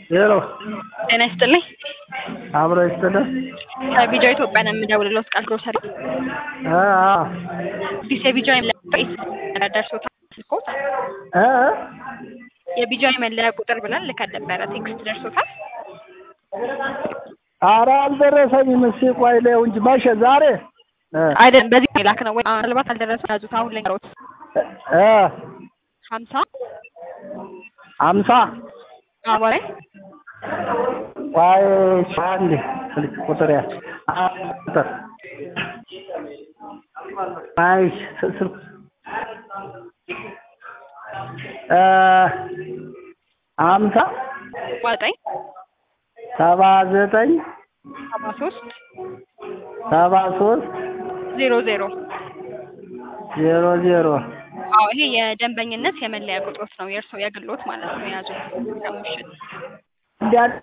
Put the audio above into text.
ሄሎ ጤና ይስጥልኝ። አብሮ ይስጥልህ። ከቢጃ ኢትዮጵያ ነው የምደውልለው። ቃል ግሮሰሪ አ አ አዲስ የቢጃ መለያ ደርሶታል ስልኮት እ የቢጃ መለያ ቁጥር ብለን ልከን ነበረ። ቴክስት ደርሶታል? ኧረ አልደረሰኝም። እስኪ ቆይ ላየው እንጂ መቼ ዛሬ እ አይደለም በዚህ ላክ ነው ወይ ምናልባት አልደረሰም። ያዙት አሁን ልንገሮት እ ሀምሳ አምሳ አባላይ ቆይ አንዴ ስልክ ቁጥር ያ አ ቁጥር አይ ስ- ስልክ እ አምሳ ዘጠኝ ሰባ ዘጠኝ ሰባ ሶስት ሰባ ሶስት ዜሮ ዜሮ ዜሮ ዜሮ አዎ ይሄ የደንበኝነት የመለያ ቁጥሮት ነው። የእርስዎ የግሎት ማለት ነው። የያዙ ከሙሽን እንዲያ